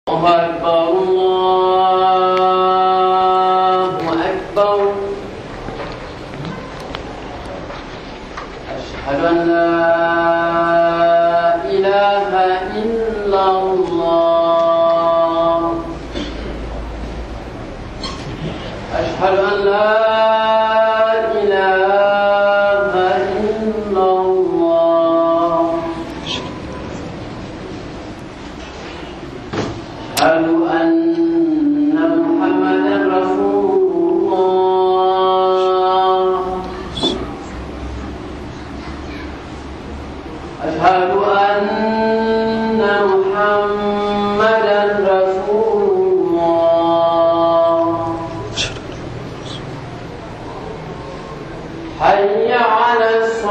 الله أكبر الله أكبر أشهد أن لا إله إلا الله أشهد أن لا إله إلا الله أشهد أن محمدا رسول الله أشهد أن محمدا رسول الله حي على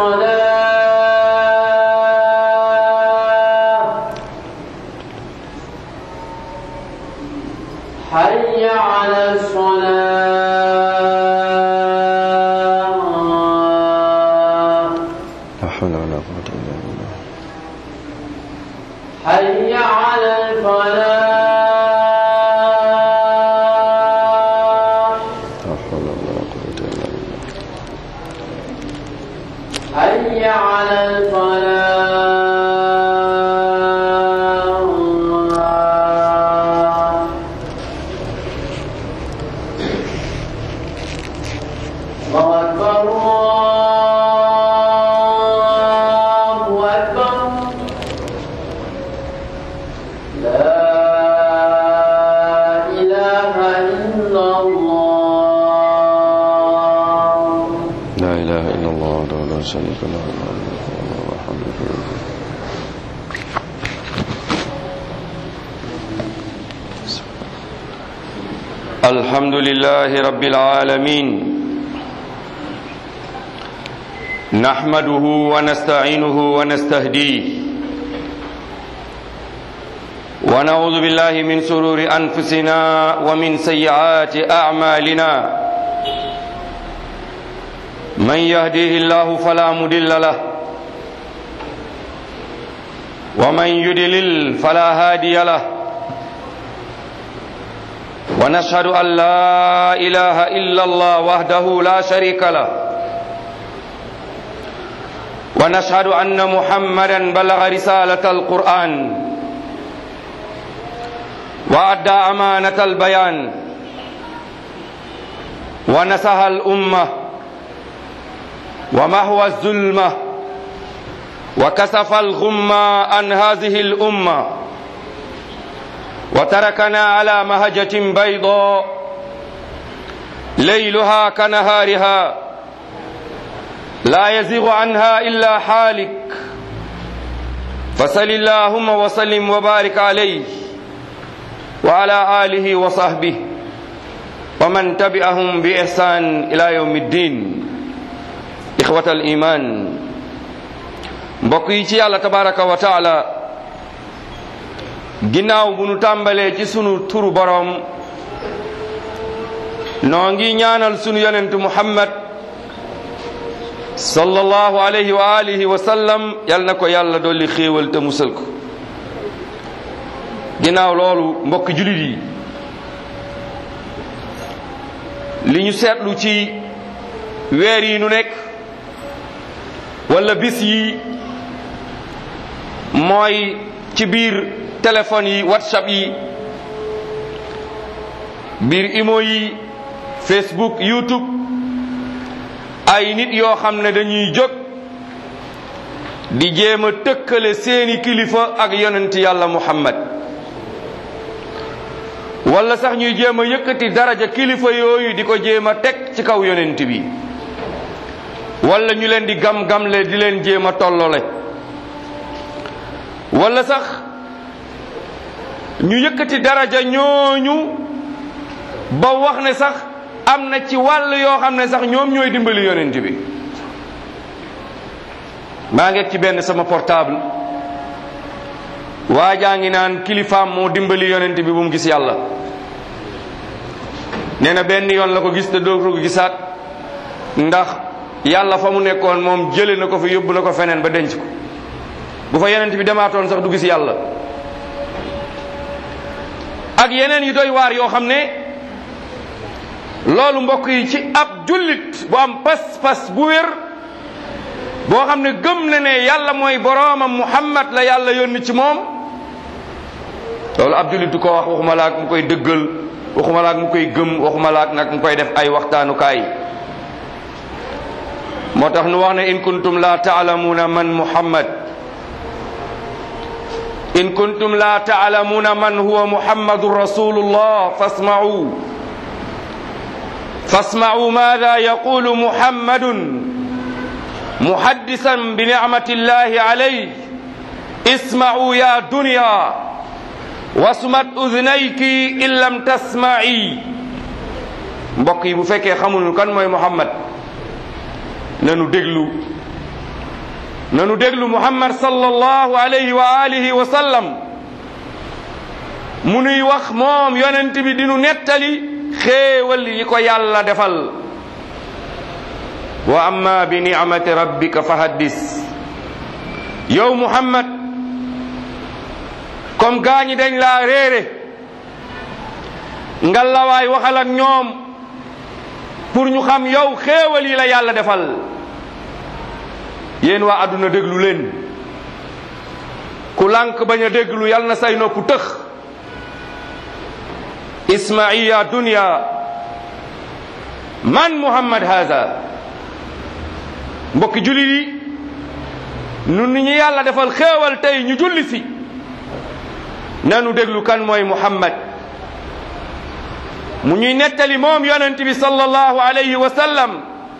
الصلاة حي على الصلاة لا حول ولا قوة إلا بالله حي على الفلاح لا حول ولا قوة إلا بالله حي على الفلاح الله أكبر الله أكبر لا إله إلا الله لا إله إلا الله وحده لا شريك له له الملك وله الحمد لله الحمد لله رب العالمين نحمده ونستعينه ونستهديه ونعوذ بالله من سرور أنفسنا ومن سيئات أعمالنا من يهديه الله فلا مضل له ومن يضلل فلا هادي له ونشهد أن لا إله إلا الله وحده لا شريك له ونشهد أن محمدا بلغ رسالة القرآن وأدى أمانة البيان ونسها الأمة ومهوى الظلمة وكسف الغمة عن هذه الأمة وتركنا على مهجة بيضاء ليلها كنهارها لا يزيغ عنها إلا حالك فصل اللهم وسلم وبارك عليه وعلى آله وصحبه ومن تبعهم بإحسان إلى يوم الدين إخوة الإيمان mbokk yi ci yàlla tabaraka wa taala ginnaaw bu nu tàmbalee ci sunu turu boroom noo ngi ñaanal sunu yonent muhammad sallallahu alayhi wa alihi wa sallam yal na ko yàlla dolli xéewal te musal ko ginnaaw loolu mbokk julit yi li ñu seetlu ci weer yi nu nekk wala bis yi mooy ci biir téléphone yi whatsapp yi biir imo yi facebook youtube ay nit yoo xam ne dañuy jóg di jéem a tëkkale seeni kilifa ak yonent yàlla muhammad wala sax ñuy jéem a yëkkati daraja kilifa yooyu di ko jéem a teg ci kaw yonent bi wala ñu leen di gam-gamle di leen jéem a tollole wala sax ñu yëkkati daraja ñooñu ba wax ne sax am na ci wàll yoo xam ne sax ñoom ñooy dimbali yonent bi maa ngi ci benn sama portable waa jaa ngi naan kilifaam moo dimbali yonent bi bu mu gis yàlla nee na benn yoon la ko gis te doo ko gisaat ndax yàlla fa mu nekkoon moom jële na ko fi yóbbu na ko feneen ba denc ko bu fa yonent bi demaatoon sax du gis yàlla ak yeneen yu doy waar yoo xam ne loolu mbokk yi ci ab jullit bu am pas-pas bu wér boo xam ne gëm na ne yàlla mooy boroomam muhammad la yàlla yónni ci moom loolu ab jullit du ko wax waxuma laak mu koy dëggal waxuma laak mu koy gëm waxuma laak nag mu koy def ay waxtaanukaay moo tax nu wax ne in kuntum la taalamuuna man muhammad in kuntum la taalamuuna man huwa muhammadun rasulullah fasma'u fasma'u maada yaqulu muhammadun muhaddisan bi nicmati llahi alayh isma'u ya dunya wasmat udnayki in lam tasma'i mbokk yi bu fekkee xamul kan mooy muhammad nanu déglu nanu déglu muhammad sallallahu alayhi wa alihi wa sallam mu nuy wax moom yonent bi dinu nettali xéewal yi ko yàlla defal wa amma bi nicmati rabbika fa haddis yow muhammad comme gaañi dañ laa réere ngalawaay waxal ak ñoom pour ñu xam yow xéewal yi la yàlla defal yéen waa àdduna déglu leen ku lànk bañ a déglu yal na say nopp tëx ismaiya dunya man muhammad haza mbokki jullit yi nun ni ñu yàlla defal xéewal tey ñu julli si nanu déglu kan mooy muhammad mu ñuy nettali moom yonent bi sallallahu alayhi wa sallam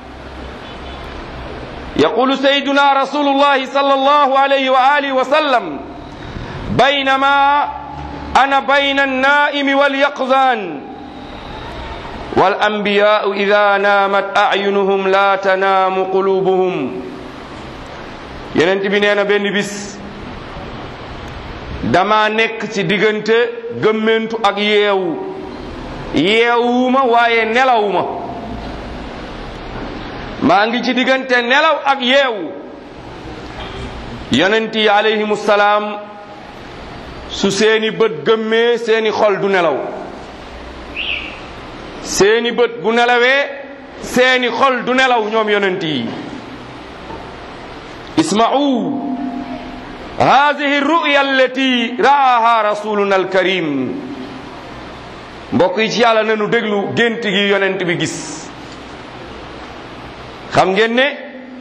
yaqulu sayyiduna rasulullahi sallallahu alayhi wa alihi wa sallam baynama ana bayna annaimi walyaqzan والأنبياء إذا نامت أعينهم لا تنام قلوبهم yenent bi nee na benn bis dama nekk ci diggante gëmmentu ak yeewu yeewuma waaye nelawuma maa ngi ci diggante nelaw ak yeewu yonent yi alayhimu salaam su seeni bët gëmmee seeni xol du nelaw seeni bët bu nelawee seeni xol du nelaw ñoom yonent yi isma'u hadihi ru'ya allati ra'aha rasuluna alkarim mbokk yi ci yàlla nanu déglu gént gi yonent bi gis xam ngeen ne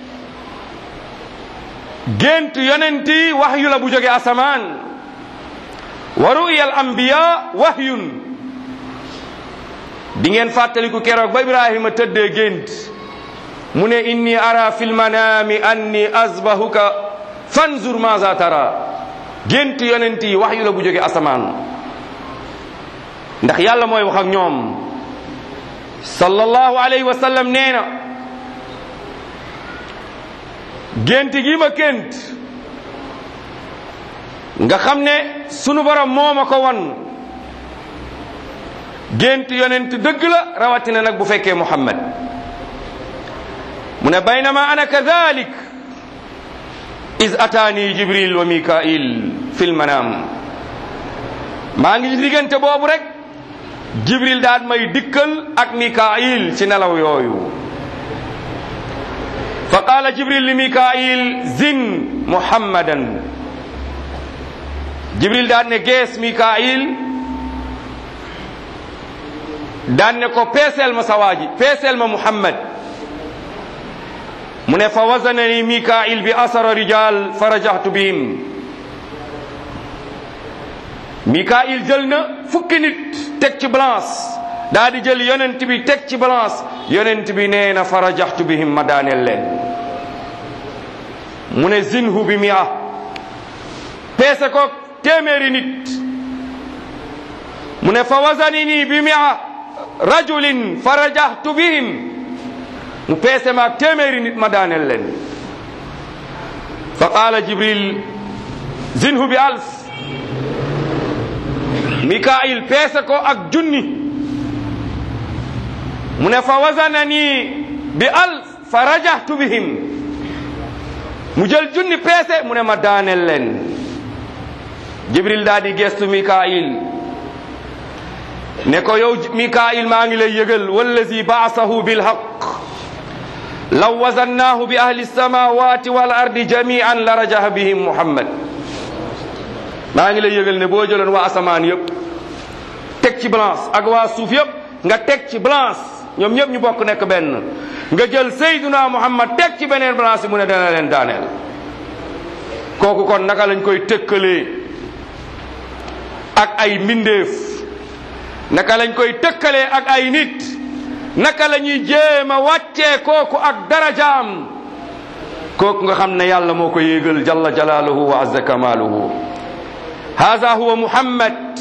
gént yonent yi waxyu la bu jóge asamaan wa ru'ya al anbiya wahyun di ngeen fàttaliku keroog ba ibrahima tëddee gént mu ne inni ara fil manami anni azbahuka fanzur maza tara gént yonent yi waxyu la bu jóge asamaan ndax yàlla mooy wax ak ñoom sallallahu alayhi wa sallam nee na gént gi ma gént nga xam ne sunu borom moo ma ko wan gént yonent dëgg la rawatina nag bu fekkee muhammad mu ne baynama ana kadalik is ataani jibril wa mikail fil manam maa ngi diggante boobu rek jibril daan may dikkal ak mikail ci nelaw yooyu fa qaala jibril li mikail zin muhammadan jibril daan ne gees mikail daan ne ko peeseel ma sawaaji peeseel ma muhammad mu ne fa wazanani mikail bi asara rijal fa rajahtu bihim mikail jël na fukki nit teg ci balance daa di jël yonent bi teg ci balance yonent bi nee na fa rajahtu bihim ma daaneel leen mu ne zinhu bi mia peese ko téeméeri nit mu ne fa wazanini bi mia rajulin fa rajahtu bihim mu peese maag téeméeri nit ma daaneel leen fa qaala jibril zinhu bi alf mikail peese ko ak junni mu ne fa wazanani bi alf fa rajahtu bihim mu jël junni peese mu ne ma daaneel leen jibril daa di gestu mikail ne ko yow mikail maa ngi lay yëgal wallazi baasahu bilhaq law wazannaahu bi ahli samawati wal ardi jamian la rajaha bihim muhammad maa ngi lay yëgal ne boo jëloon waa asamaan yëpp teg ci balance ak waa suuf yëpp nga teg ci balance ñoom ñëpp ñu bokk nekk benn nga jël sayduna muhammad teg ci beneen balance yi mu ne dana leen daaneel kooku kon naka lañ koy tëkkalee ak ay mbindeef naka lañ koy tëkkalee ak ay nit naka la ñuy jéem a wàccee kooku ak darajaam kooku nga xam ne yàlla moo ko yéegal jalla jalaaluhu wa azza kamaaluhu haza huwa muhammad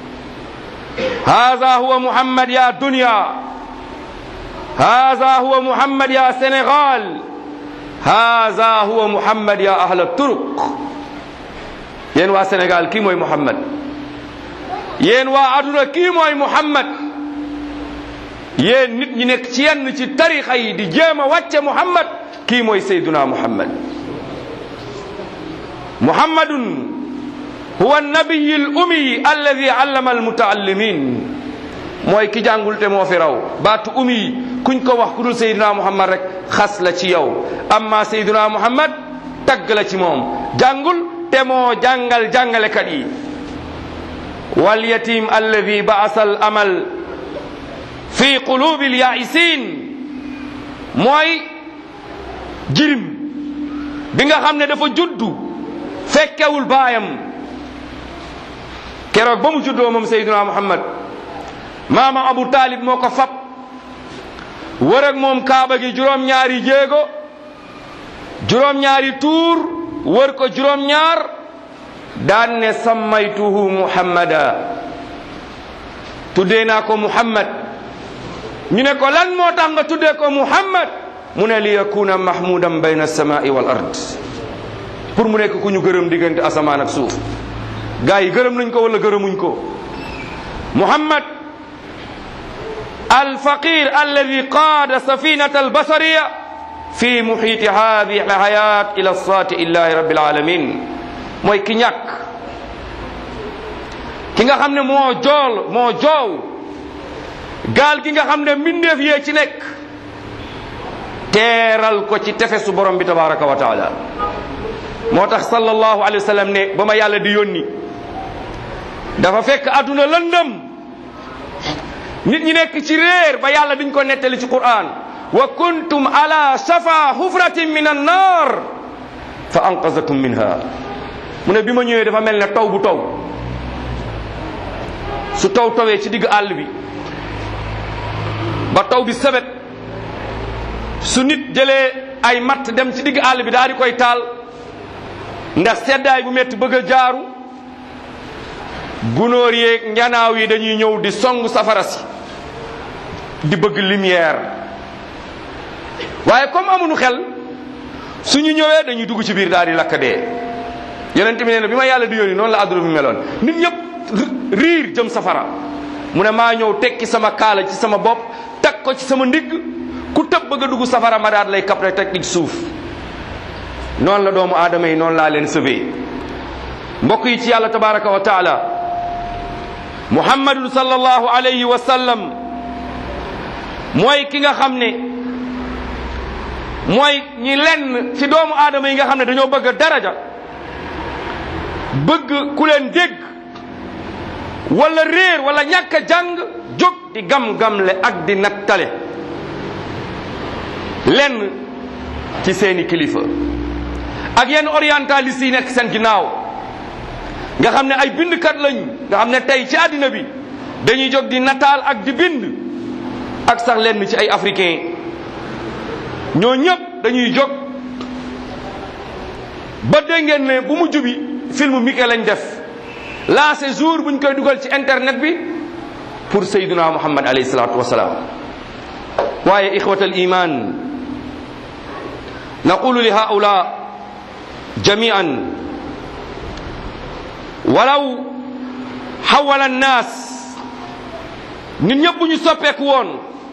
haza huwa muhammad ya dunya haza huwa muhammad ya sénégal haza huwa muhammad ya ahla turuq yéen waa sénégal kii mooy muhammad yéen waa aduna kii mooy muhammad yéen nit ñi nekk ci yenn ci tarixa yi di jéem a wàcce muhammad kii mooy sayduna muhammad muhammadun huwa nabiyi l ummi alladi allama almutaallimin mooy ki jàngul te moo fi raw baatu ummi kuñ ko wax ku dul sayduna muhammad rek xas la ci yow amma sayduna muhammad tagg la ci moom jàngul te moo jàngal jàngalekat yi wal yatim alladi baasa al amal fi qulubi al yaisin mooy jirim bi nga xam ne dafa juddu fekkewul baayam keroog ba mu juddoo moom sayduna muhammad maama abu talib moo ko fab wër ak moom kaaba gi juróom-ñaari jéego juróom-ñaari tuur wër ko juróom-ñaar daan ne sammaytuhu muhammada tuddee naa ko muhammad ñu ne ko lan moo tax nga tuddee ko muhammad mu ne li yakuna mahmudan bayna alsamai wal ard pour mu nekk ku ñu gërëm diggante asamaan ak suuf gaa yi gërëm nañ ko wala gërëmuñ ko muhammad alfaqir alladi qaada safinata albasariya fi muhiti hadihi alhayat ila saati illahi rabbil alamin mooy ki ñàkk ki nga xam ne moo jool moo joow gaal gi nga xam ne mbindeef yee ci nekk teeral ko ci tefesu borom bi tabaraka wa taala moo tax sallallahu alayhi wa sallam ne ba ma yàlla di yónni dafa fekk adduna lëndëm nit ñi nekk ci réer ba yàlla diñ ko nettali ci quran wa kuntum ala shafa hufratin min annar fa anqazakum minha mu ne bi ma ñëwee dafa mel ne taw bu taw su taw tawee ci digg àll bi ba taw bi sebet su nit jëlee ay matt dem ci digg àll bi daal di koy taal ndax seddaay bu metti bëgg a jaaru gunóor yeeg njanaaw yi dañuy ñëw di song safara si di bëgg lumière waaye comme amuñu xel suñu ñëwee dañuy dugg ci biir daal di lakk dee yonent bi nee na bi ma yàlla di yónni noonu la adduna bi meloon nit ñëpp riir jëm safara mu ne maa ñëw tekki sama kaala ci sama bopp teg ko ci sama ndigg ku tëb bëgg a dugg safara ma daal lay kapre teg ci suuf noonu la doomu aadama yi noonu laa leen sëbee mbokk yi ci yàlla tabaraka wa taala muhammadun sallallahu alayhi wa sallam mooy ki nga xam ne mooy ñi lenn ci doomu aadama yi nga xam ne dañoo bëgg daraja bëgg ku leen dégg wala réer wala ñàkk a jàng jóg di gam-gamle ak di nattale lenn ci seeni kilifa ak yenn orientaliste yi nekk seen ginnaaw nga xam ne ay bindkat lañ nga xam ne tey ci àddina bi dañuy jóg di nataal ak di bind ak sax lenn ci ay africain ñoo ñëpp dañuy jóg ba dégg ngeen ne bu mujj bi film Mickey lañ def lancé jour buñ koy dugal ci internet bi pour sayduna muhammad alayhi salatu wasalaam waaye ixwat al iman naqulu li haula jamian walaw xawala annaas nit ñëpp bu ñu soppeeku woon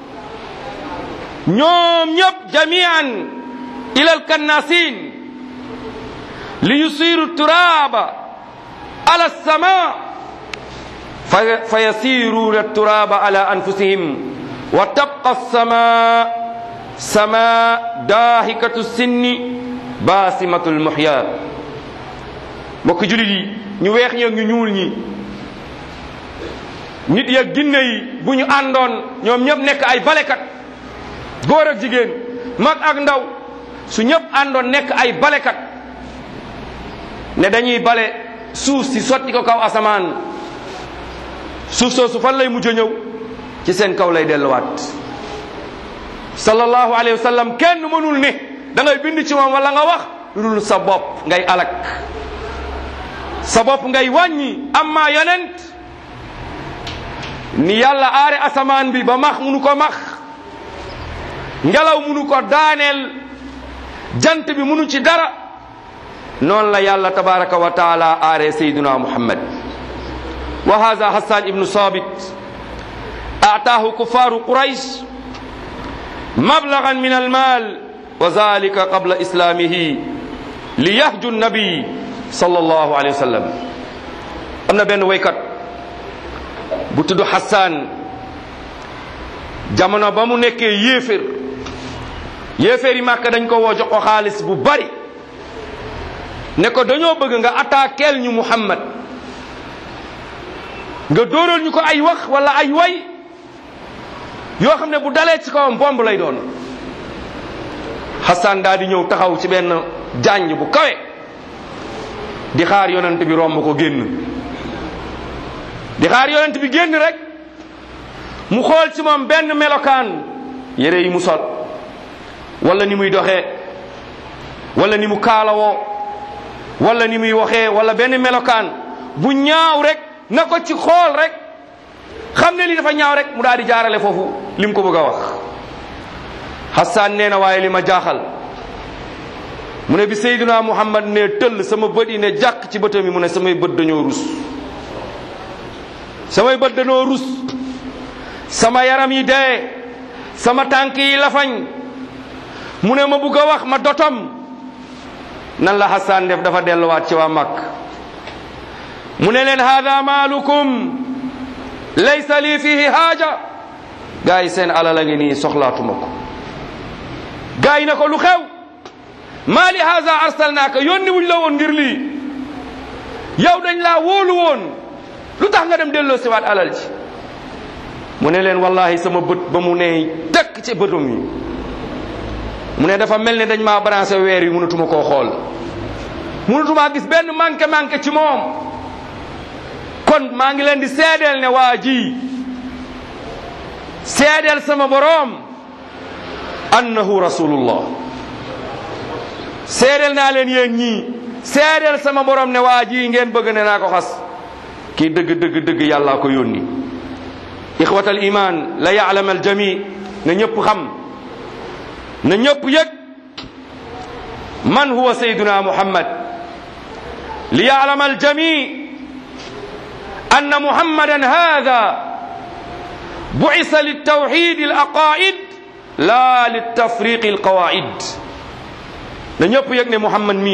ñoom ñëpp jamian ila alkannasin li yusiru turaba ala sama fa fa yasiruuna turaba ala anfusihim wa tabqa sama sama daahikatu sinni baasimatul muhya mbokk julit yi ñu weex ñi ak ñu ñuul ñi nit ya ginne yi bu ñu àndoon ñoom ñëpp nekk ay balekat góor ak jigéen mag ak ndaw su ñëpp àndoon nekk ay balekat ne dañuy bale suuf si sotti ko kaw asamaan suuf soosu fan lay mujj a ñëw ci seen kaw lay delluwaat sallallahu alayhi wa sallam kenn mënul ne da ngay bind ci moom wala nga wax lu dul sa bopp ngay alak sa bopp ngay wàññi amma yonent ni yàlla aare asamaan bi ba max munu ko max ngelaw munu ko daaneel jant bi munu ci dara noonu la yàlla tabaraka wa taala aare sayduna muhammad wa hada hassan ibnu sabit ataahu kufaru quraish mablagan min almal wa zalika qabla islamihi liyahju nabi sallallahu alayhi wa sallam am na benn waykat bu tudd Hassan jamono ba mu nekkee yéefér yéeféer yi màkk dañ ko woo jox ko xaalis bu bari ne ko dañoo bëgg nga attaqueel ñu Muhammad nga dóoral ñu ko ay wax wala ay way yoo xam ne bu dalee ci kawam bomb lay doon Hassan daal di ñëw taxaw ci benn jànj bu kawe di xaar yonent bi romb ko génn di xaar yonent bi génn rek mu xool ci moom benn melokaan yére yi mu sol wala ni muy doxee wala ni mu kaalawoo wala ni muy waxee wala benn melokaan bu ñaaw rek na ko ci xool rek xam ne li dafa ñaaw rek mu daal di jaarale foofu li mu ko bëgg a wax Hassan nee na waaye li ma jaaxal mu ne bi Seydina Muhammad ne tëll sama bët yi ne jàkk ci bëtam yi mu ne samay bët dañoo rus samay bët dañoo rus sama yaram yi dee sama tànk yi lafañ mu ne ma bugg a wax ma dotom nan la Hassan def dafa delluwaat ci waa Makk mu ne leen hada maalukum laysa lii fihi haaja gaa yi seen alal a ngi nii soxlaatuma ko gaa yi na ko lu xew maa li haza arsalnaaka yónni wuñ la woon ngir lii yow dañ laa wóolu woon lu tax nga dem delloo siwaat alal ji mu ne leen wallahi sama bët ba mu ne tekk ci bëtam yi mu ne dafa mel ne dañ maa branché weer yi mënatuma koo xool mënatumaa gis benn manqué manqué ci moom kon maa ngi leen di seedeel ne waa ji seedeel sama boroom annahu rasulullah seedeel naa leen yéen ñii seedeel sama boroom ne waa ji ngeen bëgg ne naa ko xas kii dëgg dëgg dëgg yàllaa ko yónni ixwatal iman la yaalam al jami na ñëpp xam na ñëpp yëg man huwa sayduna muhammad li yaalam al jami أن محمدا هذا بعث للتوحيد الأقائد لا للتفريق القواعد نيب يغني محمد مي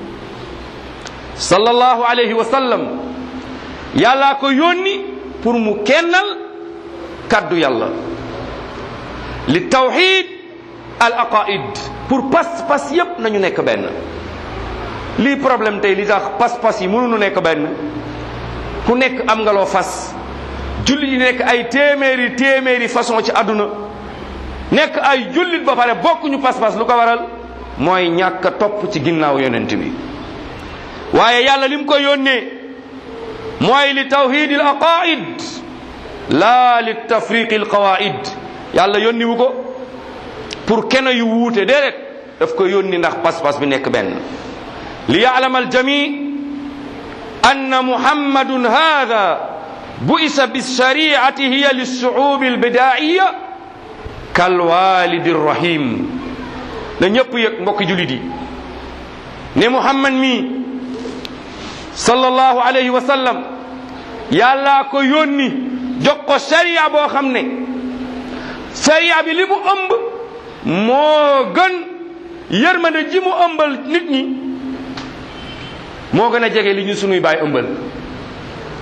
صلى الله عليه وسلم يالا كو يوني pour mu kennal kaddu yàlla li tawxid al aqaid pour pas pas yépp nañu nekk benn lii problème tey li tax pas pas yi mënuñu nekk benn ku nekk am nga loo fas jullit yi nekk ay téeméeri téeméeri façon ci àdduna nekk ay jullit ba pare bokkuñu pas-pas lu ko waral mooy ñàkk a topp ci ginnaaw yonent bi waaye yàlla lim ko yónnee mooy li tawhid al aqaid laa li tafriq al qawaid yàlla yónni wu ko pour kenn yu wuute déedéet daf ko yónni ndax pas-pas bi nekk benn li yaalam al jami أن محمد هذا بئس بالشريعة هي للشعوب البدائية كالوالد الرحيم na ñëpp yëg mbokki julit yi ne muhammad mi sallallahu alayhi wa sallam yàllaa ko yónni jox ko sharia boo xam ne sharia bi li mu ëmb moo gën yërmande ji mu ëmbal nit ñi moo gën a jege li ñu sunuy baay ëmbal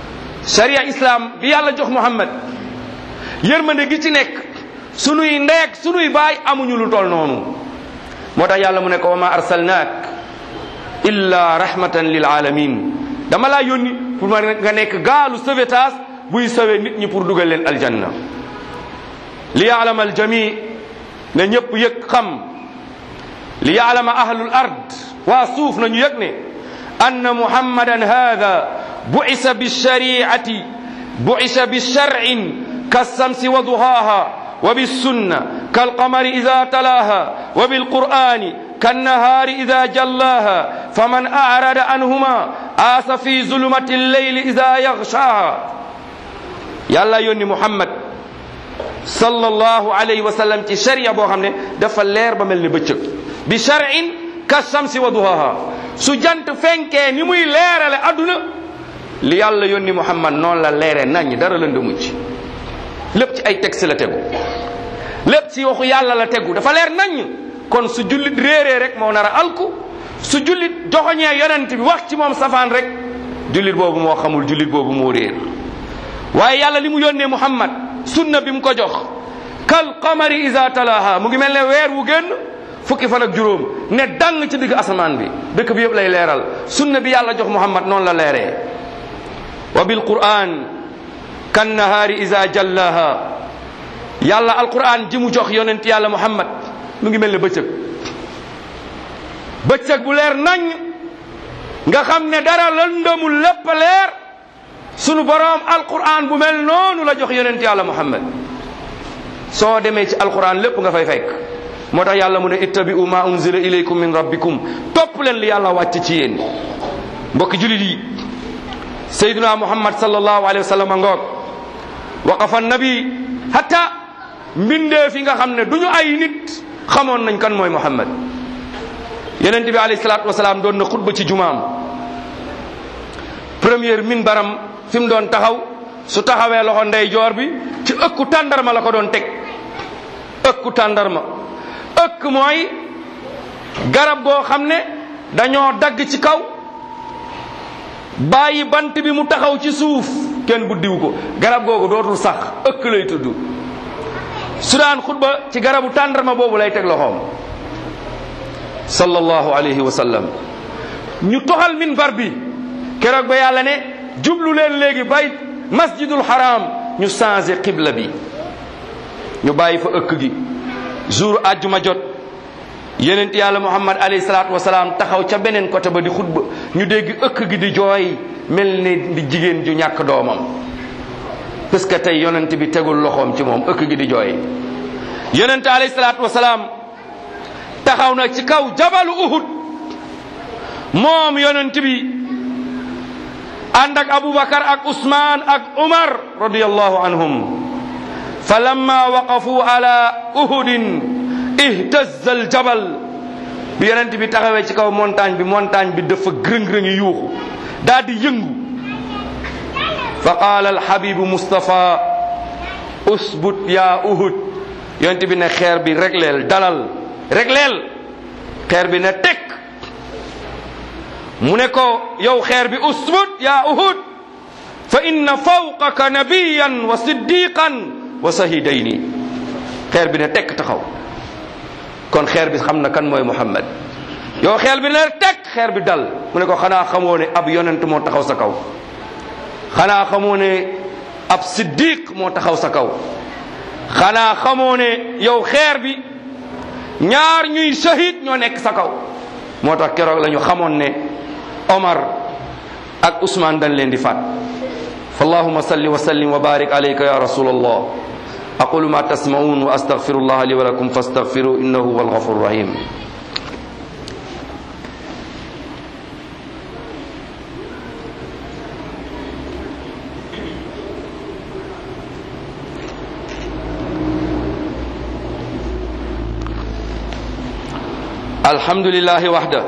sharia islam bi yàlla jox muhammad yërmande gi ci nekk sunuy ndeek sunuy baay amuñu lu tol noonu moo tax yàlla mu ne ko wa ma arsalnaak illa rahmatan lil alamin dama laa yónni pour ma nga nekk gaalu sauvetage buy sauver nit ñi pour dugal leen aljanna li yaalama aljami ne ñëpp yëg xam li yaalama ahlul ard waa suuf nañu yëg ne anna muhammadan hada buisa bilshariati buisa bisharcin kassamsi wa duhaaha wa bissunna kalqamari ida talaaha wa bilqur'ani kannahaari ida jallaaha faman arada anhuma aasa fi zulumati lleyli ida yaxshaaha yàlla yónni muhammad sallallahu alayhi wa sallam ci sharia boo xam ne dafa leer ba mel ni bëccëg bi shar'in ka shamsi wa duhaha su jant fenkee ni muy leerale adduna li yàlla yónni muhammad noonu la leere nañ dara lëndëmu ci lépp ci ay texte la tegu lépp ci waxu yàlla la tegu dafa leer nañ kon su jullit réeree rek moo nar a alku su jullit joxoñee yonent bi wax ci moom safaan rek jullit boobu moo xamul jullit boobu moo réer waaye yàlla li mu yónnee muhammad sunna bi mu ko jox kal qamari isa talaha mu ngi mel ne weer wu génn fukki fan ak juróom ne dang ci digg asamaan bi dëkk bi yëpp lay leeral sunna bi yàlla jox muhammad noonu la leeree wa bil quran kan nahaari isa jallaha yàlla alquran ji mu jox yonent yàlla muhammad mu ngi mel ne bëccëg bëccëg bu leer nañ nga xam ne dara lëndëmul lépp leer sunu boroom alquran bu mel noonu la jox yonent yàlla muhammad soo demee ci alquran lépp nga fay fekk moo tax yàlla mu ne ittabi'u ma unzila ilaykum min rabbikum topp leen li yàlla wàcc ci yéen mbokki julit yi sayduna muhammad sallallahu alayhi wa sallam ngoog waqafa nabi hatta mbindee fi nga xam ne du ñu ay nit xamoon nañ kan mooy muhammad yonent bi alayhi salaatu wasalaam doon na xutba ci jumaam première minbaram fi mu doon taxaw su taxawee loxo ndeyjoor bi ci ëkku tàndarma la ko doon teg ëkku tàndarma ëkk mooy garab goo xam ne dañoo dagg ci kaw bàyyi bant bi mu taxaw ci suuf kenn buddiwu ko garab googu dootul sax ëkk lay tudd su daan xutba ci garabu tàndarma boobu lay teg loxoom sallallahu alayhi wa sallam ñu toxal minbar bi keroog ba yàlla ne jublu leen léegi bay masjidul haram ñu changé qibla bi ñu bàyyi fa ëkk gi jour àjjuma jot yenent yàlla muhammad alayhi salaatu wasalaam taxaw ca beneen côté ba di xutba ñu dégg ëkk gi di jooy mel ni di jigéen ju ñàkk doomam parce que tey yonent bi tegul loxoom ci moom ëkk gi di jooy yonent alayhi salaatu wasalaam taxaw na ci kaw jabalu uhud moom yonent bi ànd ak abubakar ak usman ak umar radiallahu anhum fa lamma waqafu ala uhudin ihtazza al jabal bi yonent bi taxawee ci kaw montagne bi montagne bi dafa gërëng-rëngi yuuxu daal di yëngu fa qaala alhabibu mustapha usbut ya uhud yonent bi ne xeer bi regleel dalal regleel xeer bi ne tekk mu ne ko yow xeer bi usbut ya uhud fa inna fawqaka nabiyan wa siddiqan wa sahidayni xeer bi ne tekk taxaw kon xeer bi xam na kan mooy muhammad yow xeer bi ne tekk xeer bi dal mu ne ko xanaa xamoo ne ab yonent moo taxaw sa kaw xanaa xamoo ne ab siddiq moo taxaw sa kaw xanaa xamoo ne yow xeer bi ñaar ñuy shahid ñoo nekk sa kaw moo tax keroog la ñu xamoon ne Omar ak Ousmane dañ leen di faat fa allahuma salli wa sallim wa barik alayka ya rasul allah aqulu ma tasmaun wa astaghfiru allah li wa lakum fastaghfiru innahu huwa alghafur rahim الحمد لله وحده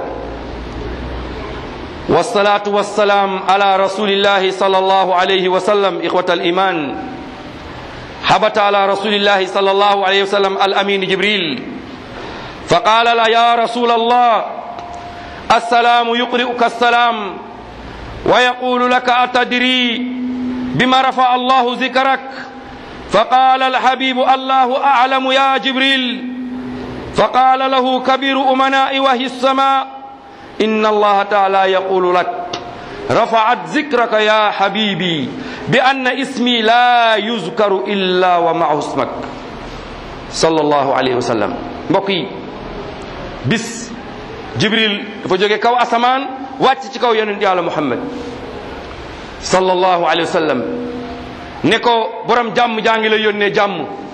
والصلاة والسلام على رسول الله صلى الله عليه وسلم إخوة الإيمان حبت على رسول الله صلى الله عليه وسلم الأمين جبريل فقال لا يا رسول الله السلام يقرئك السلام ويقول لك أتدري بما رفع الله ذكرك فقال الحبيب الله أعلم يا جبريل فقال له كبير أمناء وهي السماء إن الله تعالى يقول لك رفعت ذكرك يا حبيبي بأن اسمي لا يذكر إلا ومعه اسمك صلى الله عليه وسلم بقي بس جبريل فجوغي كو أسمان واتي كو ينن يالا محمد صلى الله عليه وسلم نكو برام جام جانغي لا يوني جام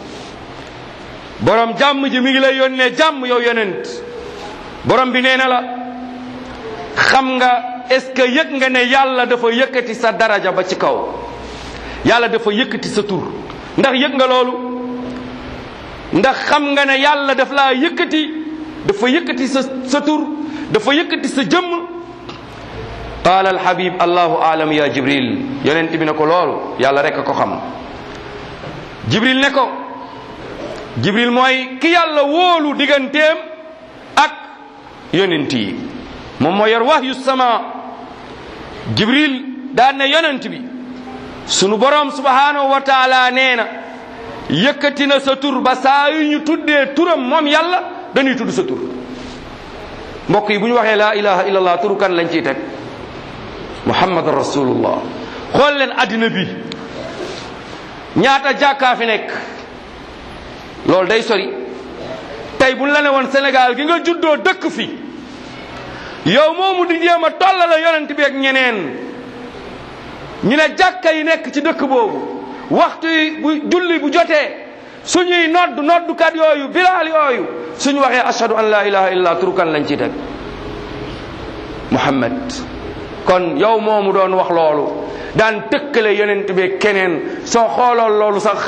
borom jàmm ji mi ngi lay yónnee jàmm yow yonent borom bi nee na la xam nga est-ce que yëg nga ne yàlla dafa yëkkati sa daraja ba ci kaw yàlla dafa yëkkati sa tur ndax yëg nga loolu ndax xam nga ne yàlla daf laa yëkkati dafa yëkkati sa sa tur dafa yëkkati sa jëmm qaala alhabib allahu aalam ya jibril yonent bi ne ko loolu yàlla rek a ko xam jibril ne ko jibril mooy ki yàlla wóolu digganteem ak yonent yi moom moo yor wahyu sama jibril daan ne yonent bi sunu borom subhanahu wa taala nee na yëkkati na sa tur ba saa yu ñu tuddee turam moom yàlla dañuy tudd sa tur mbokk yi bu ñu waxee laa ilaha illallah turu kan lañ ciy teg muhammad rasulullah xool leen addina bi ñaata jàkkaa fi nekk loolu day sori tey bu la ne woon Sénégal gi nga juddoo dëkk fi yow moomu di jéem a tollale yonent bi ak ñeneen ñu ne jàkka yi nekk ci dëkk boobu waxtu yi bu julli bu jotee suñuy nodd noddukat yooyu bilaal yooyu suñu waxee ashhadu an la ilaha illa turukan lañ ci teg Muhammad kon yow moomu doon wax loolu daan tëkkale yonent bi keneen soo xooloon loolu sax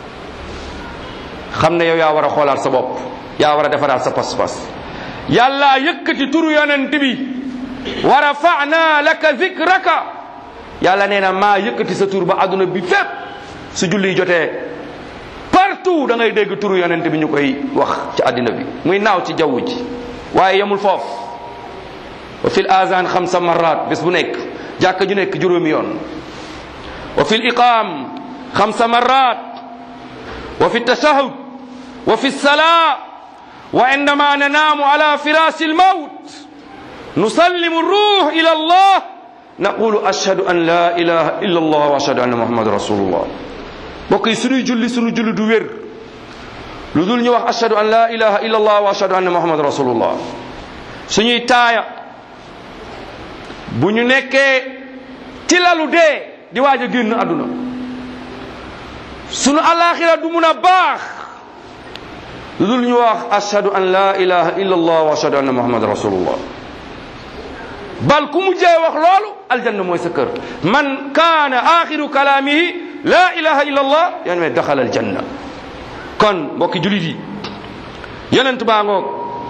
xam ne yow yaa war a xoolaat sa bopp yaa war a defaraat sa pas-pas yàlla yëkkati turu yonent bi wa rafa'na laka zikraka yàlla nee na maa yëkkati sa tur ba àdduna bi fépp su julli jotee partout da ngay dégg turu yonent bi ñu koy wax ci àddina bi muy naaw ci jaww ji waaye yemul foofu wa fil azan xamsa marat bés bu nekk jàkka ju nekk juróomi yoon wa fil iqam xamsa marat wa fi tashahud wa fi salaa wa indama nanaamu ala firashi almawt nusallimu ruux ila allah naqulu ashhadu an la ilaha illa allah wa ashhadu anna muhammadan rasulullah mbokk yi suñuy julli suñu julli du wér lu dul ñu wax ashhadu an la ilaha illa allah wa ashhadu anna muhammadan rasulullah suñuy taaya bu ñu nekkee ci lalu dee di waaj a génn àdduna sunu alaxira du mun a baax lu dul ñu wax ashhadu an la ilaha illa allah wa ashhadu anna muhammadan rasulullah bal ku mujjee wax loolu aljanna mooy sa kër man kaana axiru kalaamihi la ilaha illa allah yan me daxala aljanna kon mbokki julit yi yonent baa ngoog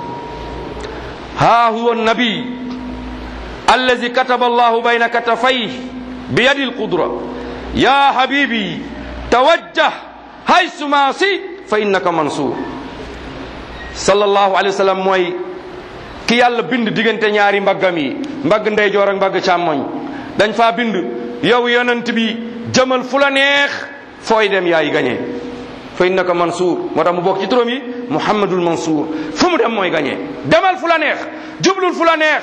ها هو النبي الذي كتب الله بين كتفيه بيد القدرة يا حبيبي توجه حيث ما شئت فإنك منصور صلى الله عليه وسلم mooy ki yàlla bind diggante ñaari mbaggam yi mbagg ndeyjoor ak mbagg càmmoñ dañ faa bind yow yonent bi jëmal fu la neex fooy dem yaay gañe fa innaka mansuur moo tax mu bokk ci turam yi muhammadul mansuur fu mu dem mooy gañe demal fu la neex jublul fu la neex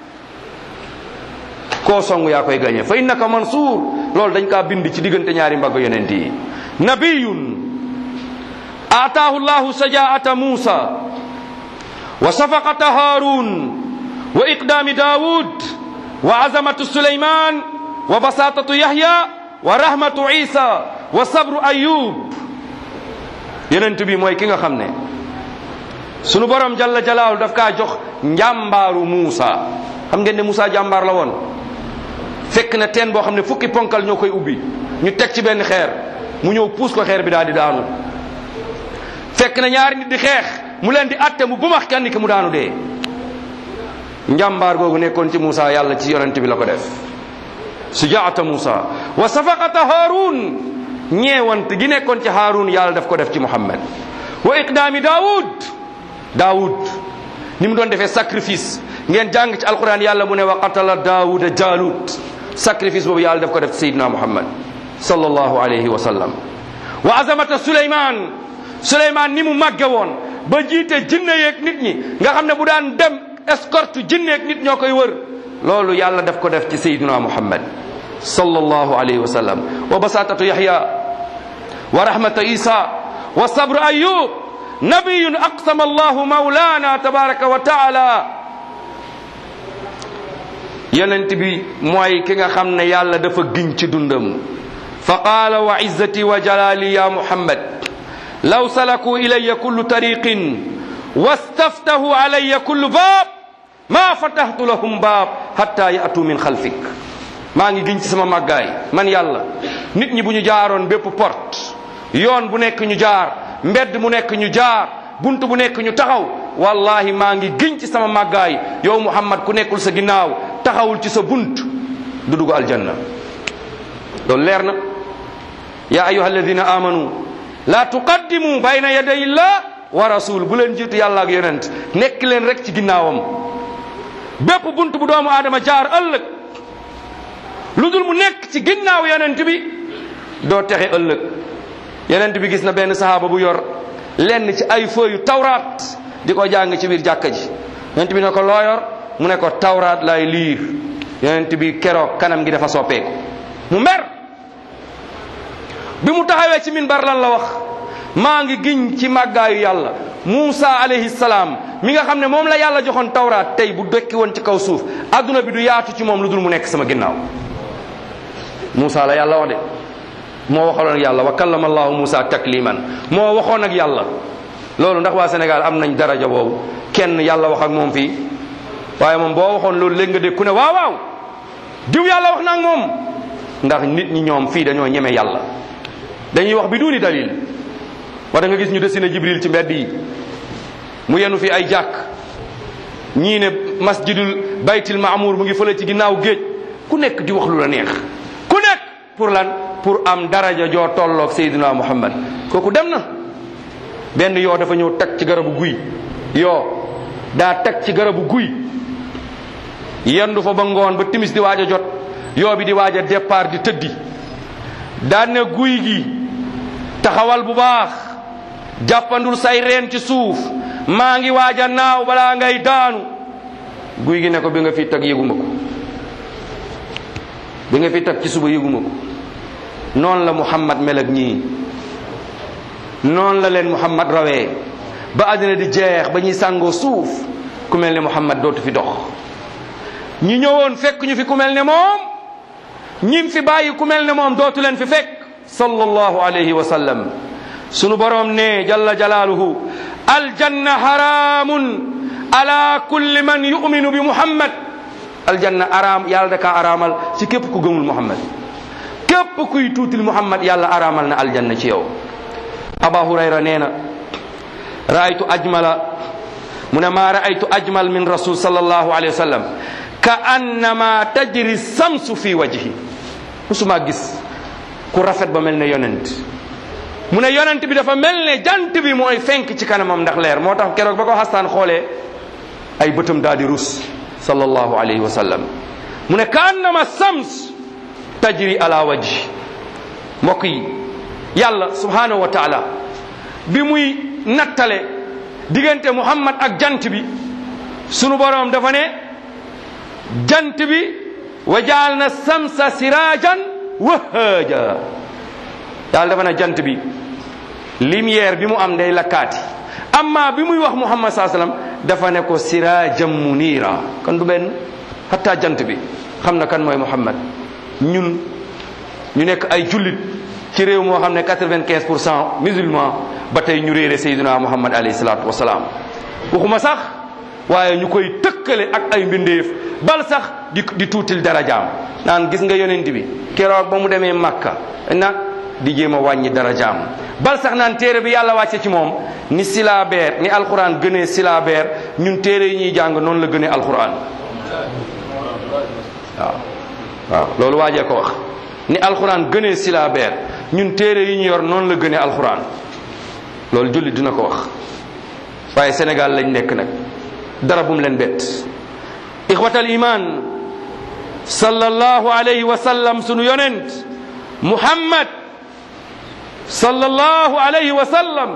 koo song yaa koy gañe fa innaka mansuur loolu dañ kaa bind ci diggante ñaari mbagg yonent yi nabiyun aataahu llahu sajaata muusa wa safaqata haarun wa iqdaami daawud wa azamatu suleyman wa basatatu yahya wa rahmatu isa wa sabru ayub yonent bi mooy ki nga xam ne sunu borom jalla jalaalu daf kaa jox njàmbaaru Muusa xam ngeen ne Muusa jàmbaar la woon fekk na teen boo xam ne fukki ponkal ñoo koy ubbi ñu teg ci benn xeer mu ñëw puus ko xeer bi daal di daanu fekk na ñaari nit di xeex mu leen di atte mu bumax kenn ki mu daanu dee njàmbaar googu nekkoon ci Muusa yàlla ci yonent bi la ko def sujaata Muusa wa safaqata Haarun ñeewant gi nekkoon ci Haarun yàlla daf ko def ci Muhammad wa iqdaami Daawud Daawud ni mu doon defee sacrifice ngeen jàng ci alquran yàlla mu ne wa qatala Daawuda Jaalut sacrifice boobu yàlla daf ko def ci Seydina Muhammad sallallahu alayhi wa sallam wa azamata suleyman suleyman ni mu màgge woon ba jiite jinne yeeg nit ñi nga xam ne bu daan dem escorte jinne yeeg nit ñoo koy wër loolu yàlla daf ko def ci sayyiduna muhammad sallallahu alayhi wa sallam wa basatatu yahya wa rahmata isa wa sabru ayub nabiyun aqsama allahu maulana tabaraka wa taala yonent bi mooy ki nga xam ne yàlla dafa giñ ci dundam fa qaala wa izzati wa jalali ya muhammad law salaku ilaya kullu tariqin wastaftahu alaya kullu baab ma fatahtu lahum baab hatta yatu min xalfik maa ngi giñ ci sama màggaay man yàlla nit ñi bu ñu jaaroon bépp porte yoon bu nekk ñu jaar mbedd mu nekk ñu jaar bunt bu nekk ñu taxaw wallahi maa ngi giñ ci sama màggaay yow muhammad ku nekkul sa ginnaaw taxawul ci sa bunt du dugg aljanna loolu leer na ya ayuha alladina amanu la tuqaddimu bayna yaday illah wa rasul bu leen jiitu yàlla ak yonent nekk leen rek ci ginnaawam bépp bunt bu doomu aadama jaar ëllëg lu dul mu nekk ci ginnaaw yonent bi doo texe ëllëg yonent bi gis na benn sahaaba bu yor lenn ci ay feuilles tawraat di ko jàng ci biir jàkka ji yonent bi ne ko loo yor mu ne ko tawraat lay liir yonent bi keroog kanam gi dafa soppeeku mu mer bi mu taxawee ci minbar lan la wax maa ngi giñ ci màggaayu yàlla Muusa alayhi salaam mi nga xam ne moom la yàlla joxoon tawraat tey bu dekki woon ci kaw suuf adduna bi du yaatu ci moom lu dul mu nekk sama ginnaaw Muusa la yàlla wax de moo waxaloon ak yàlla wa kallama allahu Muusa takliman moo waxoon ak yàlla loolu ndax waa Sénégal am nañ daraja boobu kenn yàlla wax ak moom fii waaye moom boo waxoon loolu léegi nga dégg ku ne waaw waaw diw yàlla wax na ak moom ndax nit ñi ñoom fii dañoo ñeme yàlla dañuy wax bi duuni dalil wa da nga gis ñu dessiné jibril ci mbedd yi mu yenu fi ay jàkk ñii ne masjidul baytil maamour mu ngi fële ci ginnaaw géej ku nekk di wax lu la neex ku nekk pour lan pour am daraja joo tolloog Seydina Muhammad kooku dem na benn yoo dafa ñëw tag ci garabu guy yoo daa tag ci garabu guy yendu fa ba ngoon ba timis di waaj a jot yoo bi di waaj a départ di tëddi daan ne guy gi taxawal bu baax jàppandul say reen ci suuf maa ngi waaj a naaw balaa ngay daanu guy gi ne ko bi nga fi tag yëguma ko bi nga fi tag ci suba yëguma ko noonu la muhammad mel ak ñii noonu la leen muhammad rawee ba àddina di jeex ba ñuy sàngoo suuf ku mel ne muhammad dootu fi dox ñi ñëwoon fekk ñu fi ku mel ne moom ñim fi bàyyi ku mel ne moom dootu leen fi fekk sallallahu alayhi wa sallam sunu borom ne jalla jalaaluhu aljanna haramun ala kulli man yuminu bi muhammad aljanna araam yàlla da kaa araamal ci képp ku gëmul muhammad képp kuy tuutil muhammad yàlla araamal na aljanna ci yow aba hurayra nee na raaytu ajmala mu ne maa raaytu ajmal min rasul sallallahu alayhi wa sallam ka annama tajri samsu fi wajhi musuma gis ku rafet ba mel ne yonent mu ne yonent bi dafa mel ne jant bi mooy fenk ci kanamam ndax leer moo tax keroog ba ko xastaan xoolee ay bëtam daal di rus sallallahu alayhi wa sallam mu ne ka annama sams tajri ala wajhi mbokk yi yàlla subhanahu wa taala bi muy nattale diggante muhammad ak jant bi sunu boroom dafa ne jant bi wa jaal na samsa sirajan wahaaja yàlla dafa ne jant bi lumière bi mu am day lakkaati amma bi muy wax muhammad saa sallam dafa ne ko sirajan munira kon du benn hatta jant bi xam na kan mooy muhammad ñun ñu nekk ay jullit ci réew moo xam ne quatre-vingt-quinze pour cent musulman ba tey ñu réere sayyidina muhammad alayhi salaatu wasalaam waxuma sax waaye ñu koy tëkkale ak ay mbindeef bal sax di di tuutil darajaam naan gis nga yonent bi keroog ba mu demee Makka na di jéem a wàññi darajaam bal sax naan téere bi yàlla wàcce ci moom ni silaabeer ni alquran gënee silaabeer ñun téere yi ñuy jàng noonu la gënee alquran waaw waaw loolu waajee ko wax ni alquran gënee silaabeer ñun téere yi ñu yor noonu la gënee alquran loolu jullit dina ko wax waaye Sénégal lañ nekk nag dara bum leen bett ixwatal iman sallallahu alayhi wa sallam sunu yonent muhammad sallallahu alayhi wa sallam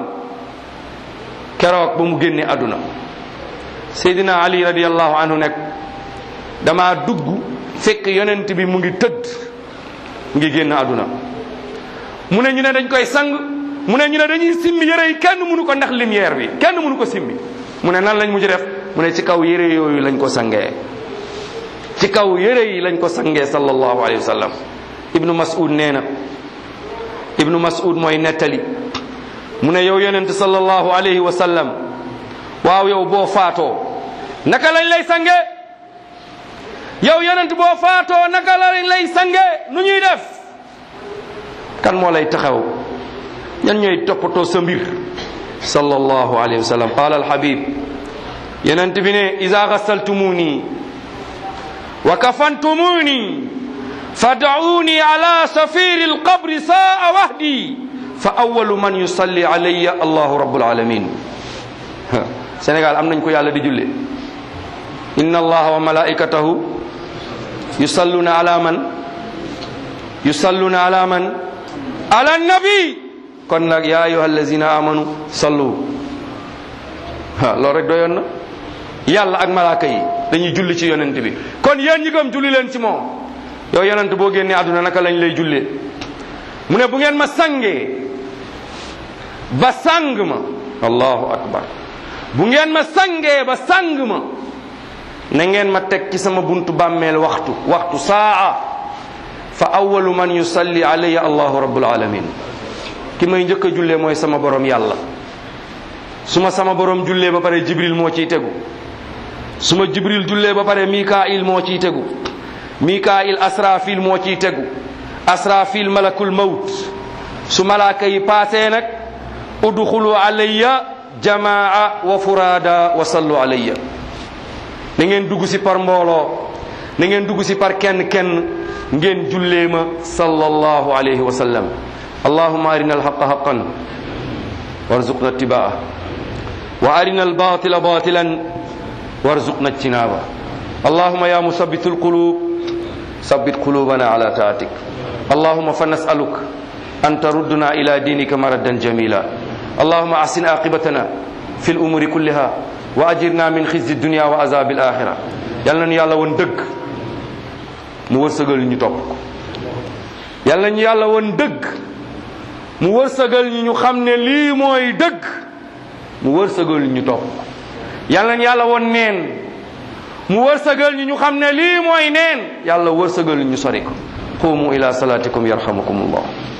keroog ba mu génne àdduna seydina ali radiallahu anhu nekk dama dugg fekk yonent bi mu ngi tëdd mu ngi génn àdduna mu ne ñu ne dañ koy sang mu ne ñu ne dañuy simmi yére yi kenn mënu ko ndax lumière bi kenn mënu ko simmi mu ne nan lañ mujj def mu ne ci kaw yére yooyu lañ ko sangee ci kaw yére yi lañ ko sangee sallallahu alayhi wa sallam ibnu mas'ud nee na ibnu mas'ud mooy nettali mu ne yow yonent sallallahu alayhi wa sallam waaw yow boo faatoo naka lañ lay sange yow yonent boo faatoo naka lañ lay sange nu ñuy def kan moo lay taxaw ñan ñooy toppatoo sa mbir sallallahu alayhi wa sallam qaala alhabib yonent bi ne ida gassaltumuni wa kafantumuni fad'uni ala safiri alqabri saa wahdi fa awalu man yusalli alayya allahu rabbul alamin Sénégal am nañ ko yàlla di julle inna allaha wa malaikatahu yusalluna ala man yusalluna ala man ala nabi kon nag ya ayuha allazina amanu sallu ha loolu rek doyoon na yàlla ak malaaka yi dañuy julli ci yonent bi kon yéen ñi gëm julli leen ci moom yow yonent boo génnee àdduna naka lañ lay jullee mu ne bu ngeen ma sangee ba sang ma allahu akbar bu ngeen ma sangee ba sang ma na ngeen ma teg ci sama buntu bàmmeel waxtu waxtu saa fa awalu man yusalli alayya allahu rabbul alamin ki may njëkk a jullee mooy sama borom yàlla su ma sama borom jullee ba pare jibril moo ciy tegu su ma jibril jullee ba pare mikail moo ciy tegu mikail asrafil moo ciy tegu asrafil malakul mawt su malaaka yi paasee nag udxulu alayya jamaa wa furada wa sallu alayya na ngeen dugg si par mbooloo na ngeen dugg si par kenn kenn ngeen jullee ma sallallahu alayhi wa sallam allahuma arina alhaqa haqan warzuqna ittibaa wa arina albatila batilan warzuqna ijtinaba اللهم يا مثبت القلوب ثبت قلوبنا على طاعتك اللهم فنسألك أن تردنا إلى دينك مردا جميلا اللهم أحسن عاقبتنا في الأمور كلها وأجرنا من خزي الدنيا وعذاب الآخرة yàlla nañu yàlla woon dëgg mu wërsëgal ñu topp ko yàlla nañu yàlla woon dëgg mu wërsëgal ñu ñu xam ne lii mooy dëgg mu wërsëgal ñu topp ko yàlla nañu yàlla woon neen mu wërsëgal ñu ñu xam ne lii mooy neen yàlla wërsëgal ñu sori ko qumu ila salatikum yarhamukum allah